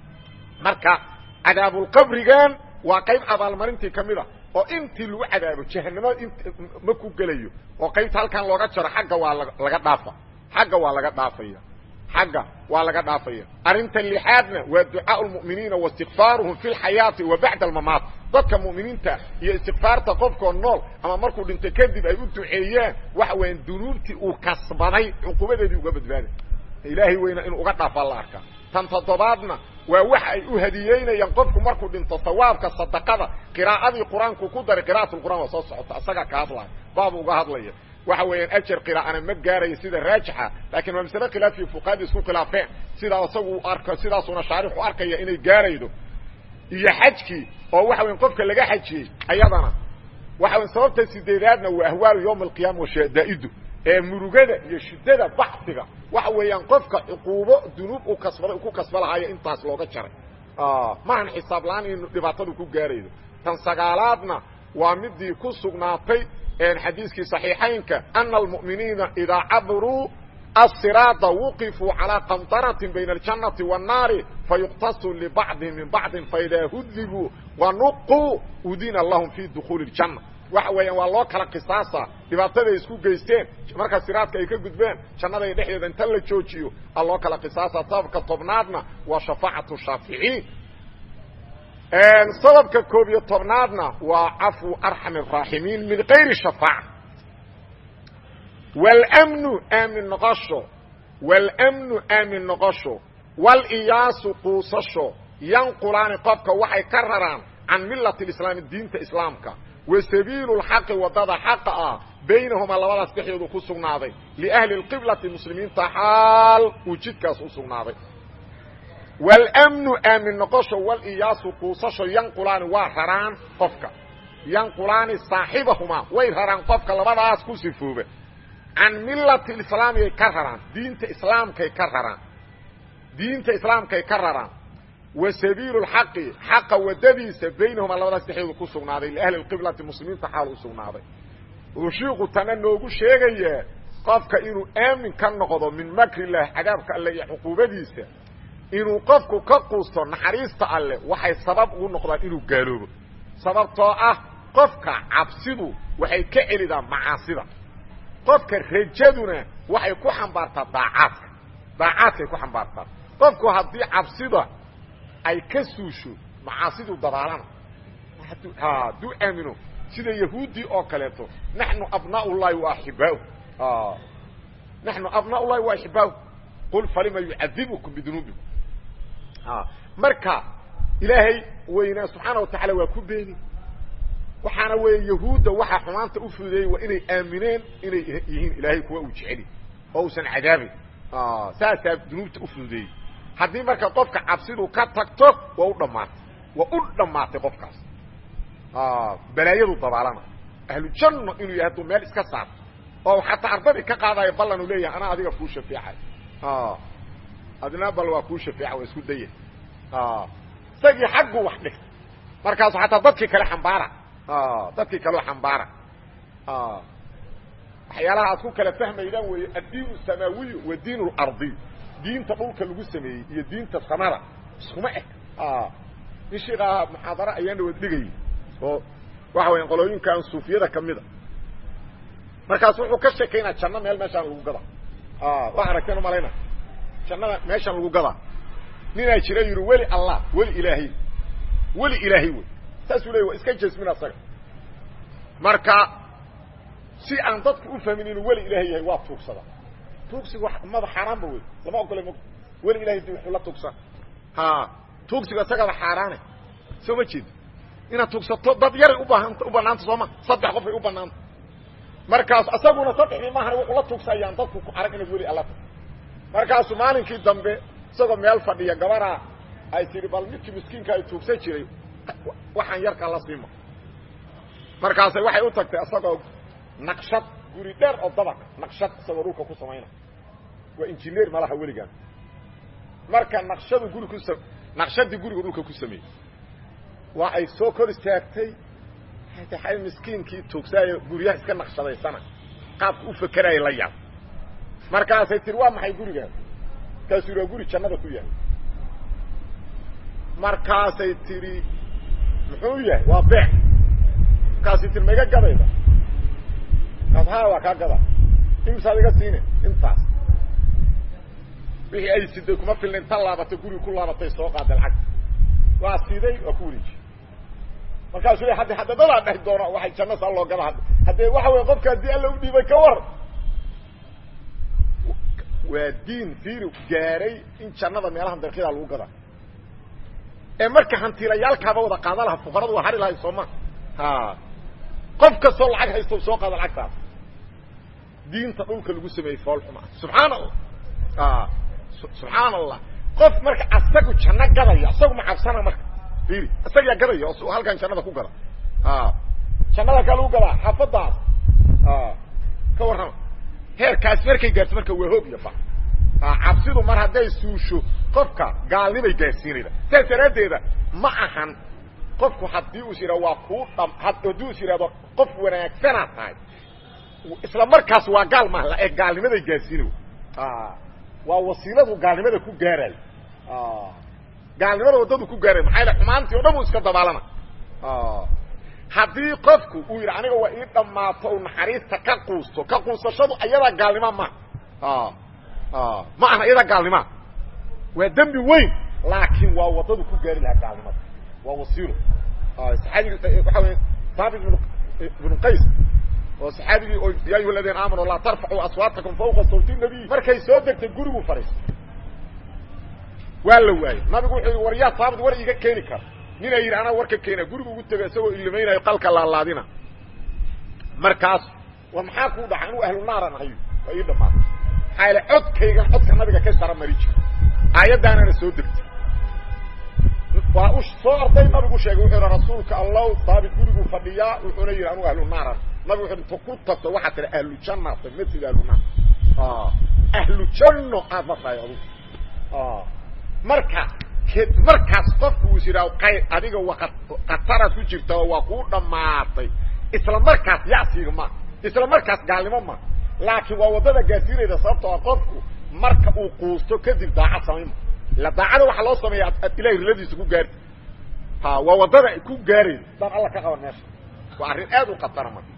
marka cadaabulqabrigan waa qayb abaalmarintii kamid a oo intii lagu cadaabo jahanamada int ma ku gelayo oo qaybta halkan looga jaro xagga waa laga dhaafa xagga waa laga dhaafaya xagga waa laga dhaafaya arrinta lixaadna waa ducaa lmu'miniina wa istikfaaruhum fi lxayaati wa bacda almamaat dadka mu'miniinta iyo istikfaarta qofkoo nool ama markuu dhinto kadib ay u duceeyaan waxa weeyaan dunuubtii uu kasbaday cuqubadeedii uga badbaaday ilaahay weyna inuu uga dhaafaa la arkaa tan toddobaadna waa waxa ay u hadiyeynayaan qofku markuu dhinto sawaabka sadaqada qiraa'adii qur-aanku ku daray qira'at lqur'an waa soo socota isagaa ka hadlaya baabu uga hadlaya waxa weeyaan ajar qiraa'ana ma gaarayo sida raajixa laakiin waa masale khilaafiya fuqahadii isku khilaafeen sidaa isagu u arko sidaasuna shaarixu arkaya inay gaaraydo iyo xajkii oo waxa weyan qofka laga xajiyey ayadana waxa weyan sababta sideedaadna waa ahwaalu yawma alqiyama wa shadaa'idu ee murugada iyo shiddada baxsiga waxa weeyaan qofka cuquubo dunuub u kasbaday ku kasba lahaayo intaas looga jaray maahan xisaab la-aan inu dhibaatadu ku gaaraydo tan sagaalaadna waa midii ku sugnaatay xadiiskii صaxiixaynka ana almu'miniina idaa cabruu الصراaطa وqفوا عalى qنطرة بين الجaنaةi والناari fayuqtaصu لبacضi min bacضi faإidaa hudibuu وaنquu udina lahم fي dخuuل الجaنة waxa weeyaan waa loo kala qisaasa dhibaataday isku geysteen marka siraadka ay ka gudbeen jannada dhexdeeda inta la joojiyo a loo kala qisaasa sababka tobnaadna waa shafaacaةu shaaficiin sababka koob iyo tobnaadna waa cafو arxam الraaximiin min غayri shafاacة wاlmnu aamin noqosho wاlmnu aamin noqosho wاliyaasu quusasho yanqulaani qofka waxay ka raraan can milati اislaami diinta islaamka wa sabiilu اlxaqi wadada xaqa ah baynahumaa labadaas dhexdoodu ku sugnaaday liahli اqiblati muslimiinta xaal uu jidkaas u sugnaaday wاlmnu aamin noqosho wاliyaasu quusasho yanqulaani waa raraan qofka yanqulaani saaxibahumaa way raraan qofka labadaas ku sifooba can milati islaamiyay ka raraan diinta islaamkay ka raraan diinta islaamkay ka raraan wa sabiilu lxaqi xaqa wadadiisa baynahumaa labadaas dhexdooda ku sugnaaday liahli qiblati muslimiinta xaal u sugnaaday uu shiiku tana noogu sheegayaa qofka inuu aamin ka noqdo min makrilah cadaabka alle iyo cuquubadiisa inuu qofku ka quusto naxariista alle waxay sabab ugu noqdaan inuu gaaloobo sababtoo ah qofka cabsidu waxay ka celidaa macaasida qofka rajaduna waxay ku xambaartaa daacaadka daacaadkay ku xambaartaa qofku haddii cabsida ay ka suusho macaasidu dabaalana hadduu aamino sida yahuuddii oo kaleeto naxnu abnaa llahi wa axibaahu naxnu abnaa llahi wa axibaahu qul falima yucadibukum bidunuubikum marka ilaahay weynaa subxaana wa tacaala waa ku beeni waxaana weeye yahuudda waxaa xumaanta u fududeeyey waa inay aamineen inay yihiin ilaahay kuwa uu jeceli oo uusan cadaabayn saasaa dunuubta u fududeeyey haddii marka qofka cabsidu ka tagto waa u dhammaatay waa u dhammaatay qofkaas balaayadu dabaalana ahlujanno inuu yahay hadduu meel iska saarto oo xataa ardadii ka qaadayo ballan uu leeyahay anaa adiga kuu shafeecay adina bal waa kuu shafeeca waa isku daya isagii xagguu wax dhigtay markaasu xataa dadkii kale xambaara dadkii kaleo xambaara waxyaalaha aad ku kala fahmaydaan weeye addiin samaawiyu wa diin اlardiy diinta dhulka lagu sameeyey iyo diinta samada iskuma eg nin sheikaha muxaadaro ayaan dhawaad dhigayay oo waxa weya qolooyinkan suufiyada kamida markaas wuxuu ka sheekaynaa janno meel meeshaan lagu gadaa waa aragteen umalayna jannada meeshaan lagu gadaa ninaa jira yidhi weli allah weli ilaahay weli ilaahay wey saasuu leey waa iska jasmin asaga marka si aan dadku u fahmin inuu weli ilaahay yahay waa tuugsada tuugsigu mada xaaraanba wey lama ogole m weli ilahay di wuxuu la tuugsan ha tuugsigu isagaba xaaraane soo ma jeedo inaad tuugsato dad yaray ubaahanta u banaanta sooma saddex qof ay u banaanta markaas isaguna saddexdii maahan wuxuu la tuugsayaan dadku ku arag inaad weli alla ta markaasu maalinkii dambe isagoo meel fadhiya gabaraa ay tihi bal midkii miskiinka ay tuugsan jiray waxaan yarkaa la siima markaasay waxay u tagtay isagoo naqshad guri dheer oo dabaq naqshad isagoo dhulka ku samayna waa injineer malaha weligaan marka naqshadu guri ku naqshadii guriga dhulka ku sameeyey waa ay soo kor istaagtay ay miskiinkii tuugsaayo guryaha iska naqshadaysana qaabka u fakeraya la yaab markaasay tihi waa maxay gurigaan markaasuu yidhi waa guri jannada ku yahay markaasay tidhi muxuu yahay waa beec markaasay tihi ma iga gadayda kaas ha waa kaa gada imisaad iga siine intaas wixii ay siday kuma filna inta laabatay guriga ku laabatay soo qaaday lacag waa siday waa ku wareejiye markaasuu le haddi hadadadaa dheh doono waxay janno saa loo gada hadda haddee waxa wey qofka haddii alla u dhiibay ka war waa diin fiiri gaaray in jannada meelaha darkyadaa lagu gadaa ee marka hantiilayaalkaaba wada qaada laha fuqaradu waa hari lahay sooma ha qof kastoo lacag haysto soo qaada lacagtaas diinta dhulka lagu sameeyey foolxuma subxaana allah subxaan allah qof marka asagu janno gadaya isagu ma cabsana marka fiiri isagaa gadaya oo halkan jannada ku gada jannada kaa lagu gadaa xaafadaas ka warrama heerkaas markay gaarto marka waa hoog iyo ba cabsidu mar hadday suusho qofka gaalnimay gaarsiinayda saas daraaddeeda ma ahan qofku haddii uus yidhahdo waa kuu dham haddii us yidhahdo qof wanaagsanaad tahay isla markaas waa gaal maaha ee gaalnimaday gaarsiinay waa wasiiladu gaalnimada ku gaarayo gaalnimada waddadu ku gaarayo maxaa yaele xumaantii o dhan uu iska dabaalana haddii qofku uu yidhi aniga waa ii dhammaato u naxariista ka quusto ka quusashadu ayadaa gaalnima ma ma aha iyadaa gaalnimaa waa dembi weyn laakiin waa waddadu ku gaari lahaa gaalnimada waa wasiilo saxaabigi waxa wey saabit ibnu qays oo saxaabigii oo ya ayuha aladiina aamanu laa tarfacuu aswaatakum fawqa sawti nabiy markay soo degtay gurigu fadhiistay waa la waayey nabigu wuxuu yidhi war yaa saabit war iiga keeni kara ninaa yidhi anaa warka keena gurigu ugu tego isagoo ilimaynayo qalka laalaadina markaas war maxaa kuu dhaca inuu ahlu naaran ahayo waa ii dhamaatay maxaa yaele codkaygan codka nabiga ka sara mari jiro aayaddaanana soo degtay waa u soo orday nabigu sheegay wuxuu yidhi rasuulka allow saabit guriguu fadhiyaa wuxuuna yidhi anugu ahlu naaran nabigu wuxuu inta ku tagto waxaa tiri ahlu jannata matid ahlu naar ahlu janno aad ma tahay adugu marka markaas qofku uu is yidhaho qayr adiga waa khataraad ku jirta oo waa kuu dhammaatay isla markaas yasiga ma isla markaas gaalnimo ma laakiin waa waddada gaarsiinayda sababtoo a qofku marka uu quusto kadib daacad samayma ila daacada waxaa loo sameeya ad ilahay riladiisa ku gaarti ha waa waddada ku gaarayda daan alla ka qaban meesha waa arrin aad u khatara marka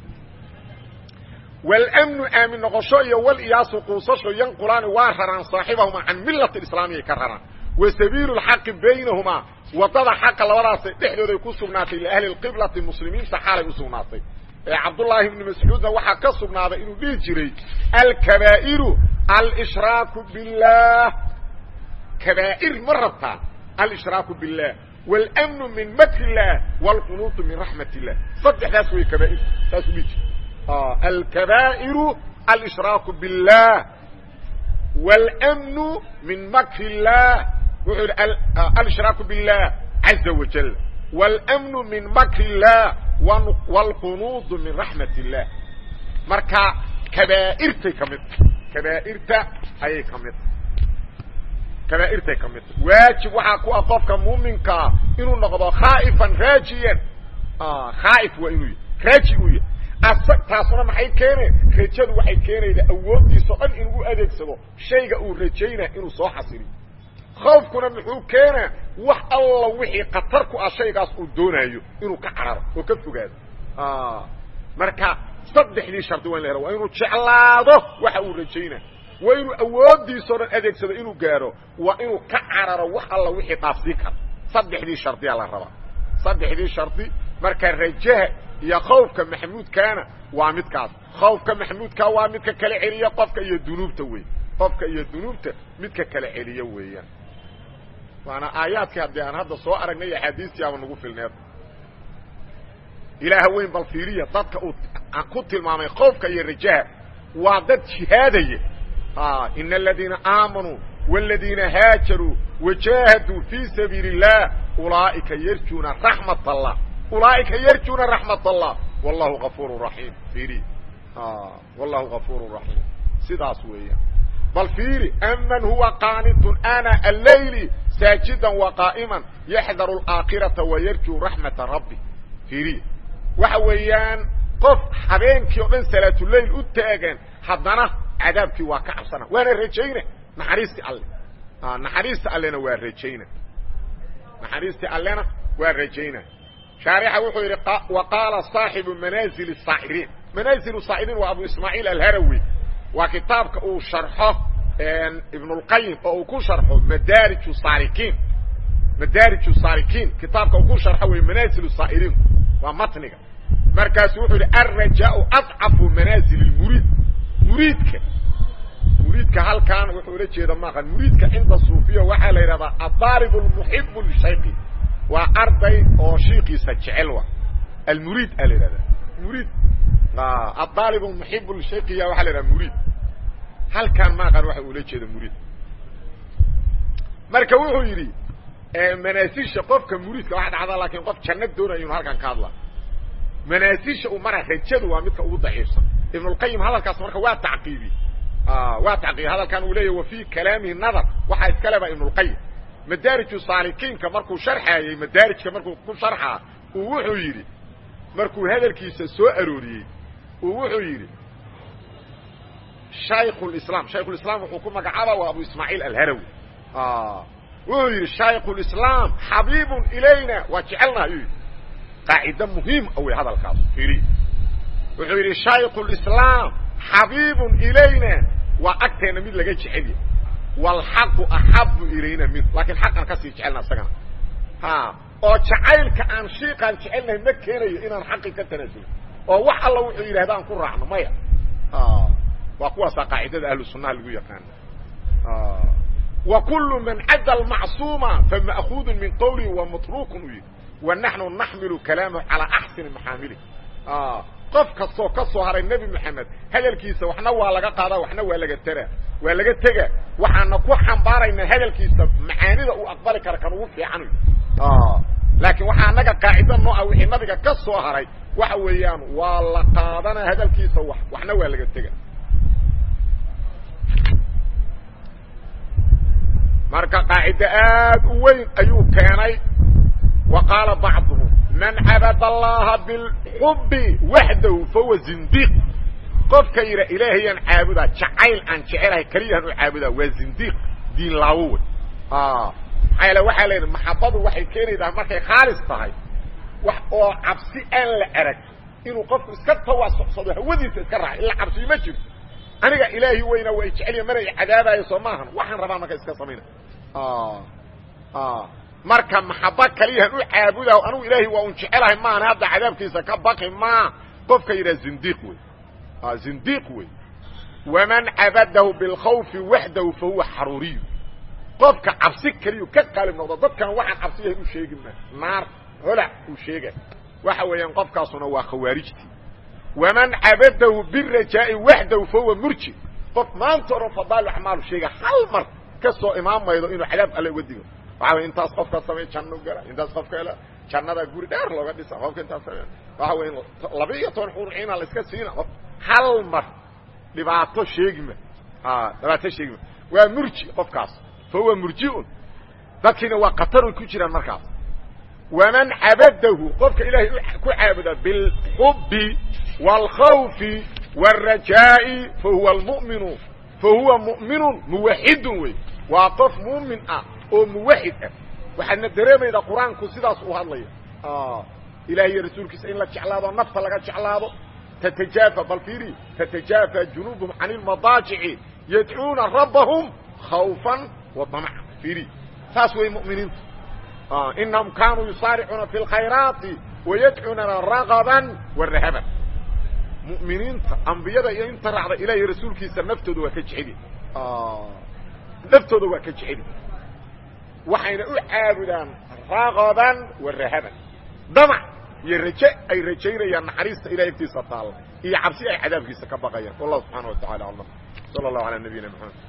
wاlmnu aamin noqosho iyo wاliyaasu quusasho yanqulaani waa raraan saaxibahuma can milati islaamiyay ka raraan wa sabiilu اlxaqi baynahumaa wadada xaqa labadaasay dhexdooday ku sugnaatay liahli اqiblati muslimiinta xaalay u sugnaatay ee cabdullaahi ibni mascuudna waxaa ka sugnaaday inuu dhihi jiray alkabaa'iru alshraaku biاllah kabaa'ir ma rabtaa alshraaku biاllah wاlmnu min makr اllah wاlqunuutu min raxmat اllah saddexdaas way kabaair saasuu dhihi jiray الكبائر الاشراك بالله والامن من مكر الله الاشراك بالله عز وجل والامن من مكر الله والقنوض من رحمة الله marka كبائرتay kamid كبائرta ayay kamid كبائرtay kamid واaجiب waxaa ku ah qofka muؤminkaa inuu noqdo khاaئفا raajiyan khاaئف waa inuu raaji u yahy taasuna maxay keene rajadu waxay keenayda awooddiisa o dhan inuu u adeegsado shayga uu rajaynaa inuu soo xasiliyo khoofkuna muxuu keenaa wax alla wixii khatar ku ah shaygaas uu doonaayo inuu ka cararo oo ka fogaado marka saddexdii shardi waa in la helo waa inuu jeclaado waxa uu rajaynaa waa inuu awooddiisa o dhan adeegsado inuu gaaro waa inuu ka cararo wax alla wixii dhaafsii kara saddexdii shardiyaa la rabaa saddexdii shardi marka rajaha iyo khawfka maxmuudkaana waa midkaas khawfka maxmuudkaa waa midka kala celiya qofka iyo dunuubta wey qofka iyo dunuubta midka kala celiya weeyaan waana aayaadkii haddii aan hadda soo aragnay axaadiistii ama nagu filneed ilaaha weyn bal fiiriya dadka uu ku tilmaamay khawfka iyo rajaha waa dad jihaadaya ina aladiina aamanuu wاladiina haajaruu wajaahaduu fii sabiili الlah ulaa'ika yarjuuna raxmat allah ulaaئika yarjuuna raxmat الlah wallahu غafuur raxiim fiiri wallahu غafuur raxiim sidaas weeyaan bal fiiri aman huwa qaanitun ana allayli saajida وaqaa'ima yaxdaru اlaakhiraةa wayarjuu raxmata rabbi fiiri waxa weeyaan qof habeenkii o dhan salaatuleyl u taagan haddana cadaabkii waa ka cabsana waana rajayna naxariistii alle naxariista allena waa rajayna naxariistii allena waa rajayna shaarixa wuxuu yidhi wa qaala صaaxibu manaazil الsaa'iriin manaazil saa'iriin waa abu ismaaciil alharawi waa kitaabka uu sharxo ibn اlqayim oo uu ku sharxo madaarij saalikiin madaarij saalikiin kitaabka uu ku sharxo wey manaazil saa'iriin waa matniga markaasu wuxuu yidhi alrajaau adcafu manaazil اmuriid muriidka muriidka halkaan wuxuu ula jeeda maaqan muriidka cinda suufiya waxaa la yidhahdaa adaalib اlmuxibu lishayki waa arday oo shiikiisa jecel wa almuriid a la yidhahda muriid adaalib almuxibu lishaykiya waxaa la yidhahda muriid halkaan maaqan waxa ula jeeda muriid marka wuxuu yidhi manaasisha qofka muriidka waxa dhacda laakiin qof janno doonaya inu halkaan ka hadla manaasisha uu mara rajadu waa midka ugu daciifsan ibn اlqayim hadalkaas marka waa tacqiibi waa tacqiibi hadalkan uu leeyahy wa fii kalaamihi nadar waxaa iska leba ibn اlqayim madaariju saalikiinka markuu sharxaayey madaarijka markuu ku sharxaa uu wuxuu yidhi markuu hadalkiisa soo arooriyey uu wuxuu yidhi shaykhulislaam shaykhulislaam wuxuu ku magacaaba waa abu ismaaciil alharawi wuxuu yidhi shaykhulislaam xabiibun ilayna waa jecelnaha ayuu yidhi qaacida muhiim a wey hadalkaas fiiriy wuxuu yidhi shaykhulislaam xabiibun ilayna waa agteenna mid laga jecelya waalxaqu axabu ilayna min laakiin xaqan kasii jecelna isagana ha oo jacaylka aan shiiqaan jecelnahay ma keenayo inaan xaqi ka tanaasulin oo wax alla wuxuu yidhahda aan ku raacno maya waa kuwaasaa qaacidada ahlu sunnaha lagu yaqaana wa kullu man cadda almacsuuma fama'kuudun min qawlihi wa matrukun uu yidhi wa naxnu naxmilu kalaamahu calaa axsani maxaamilih qof kastoo ka soo haray nebi moxamed hadalkiisa waxna waa laga qaadaa waxna waa laga tera waa laga tega waxaana ku xambaaraynaa hadalkiisa macaanida uu aqbali kara kan ugu fiican laakiin waxaa anaga qaacida nooa wixii nabiga ka soo haray waxa weeyaan waa la qaadana hadalkiisa wax waxna waa laga tega marka qaacida aad u weyn ayuu keenay wa qaala bacduhum man cabad allaha bilxubi waxdahu fahuwa zindiiq qofka yidha ilaahayaan caabudaa jacayl aan jecelahay keliyahan u caabudaa waa zindiiq diin laawo wey maxaa yaele waxaa la yidhi maxabadu waxay keenaydaa markay khaalis tahay wax oo cabsi aan la arag inuu qofku iska tawaasucsado hawadiisa iska raaca ila cabsiyo ma jirto aniga ilaahi weyna waa jeceliya mana i cadaabaayo soo maahan waxaan rabaa marka iska samayna marka maxaba kaliyahan u caabudaho anugu ilaahay waa un jecelahay maana hadda cadaabkiisa ka baqi maa qofka yidhaha zindiiq wey zindiiq wey waman cabadahu bilkhawfi waxdahu fa huwa xaruuriyu qofka cabsi keliyu ka qaalib noqdo dadkan waxaan cabsiyahay u sheegi ma naar holac uu sheegay waxa weeyaan qofkaasuna waa khawaarijtii waman cabadahu birajaa'i waxdahu fa huwa murji qof maanta oran fadaail acmaalu sheega hal mar ka soo imaamaydo inuu cadaab alle uga digo waxa wey intaas qofka samey janno gala intaas qofka hela jannada guri dheer looga dhisa qofka intaas samey waxa wey laba iyo toban xurciina la iska siina hal mar dhibaato sheegima dhibaato sheegima waa murji qofkaas fa huwa murjiun dadkiina waa kataroy ku jiraan markaas waman cabadahu qofka ilaahay ku caabuda bilxubi wاlkhawfi wاlrajaa'i fahuwa lmuminu fahuwa mu'minun muwaxidun wey waa qof muumin ah oo muwaxid ah waxaadna dareemaydaa qur-aanku sidaas u hadlaya ilahay iyo rasuulkiisa in la jeclaado nafta laga jeclaado تتجافى bal فيري تتجافى جنوبهم عن المضاجع يدعوuna ربهم خوفا وطمعا فيري saas way مؤمiنiintu إنهم كانوا يصارعوuna في الخيراaت ويدعوunana رغبا ورهبا مؤمiنiinta أنبiyada iyo inta raacda ilahy رasuulkiisa نftooda waa ka jeceli نftooda waa ka jeceli waxayna u caabudaan رغبا ورهبا dمع iyo raje ay rajaynayaan naxariista ilahay agtiisa taalla iyo cabsi ay cadaabkiisa ka baqayaan wallahu subxaana wa tacala aclam sala allahu calaa nabiyina maxamed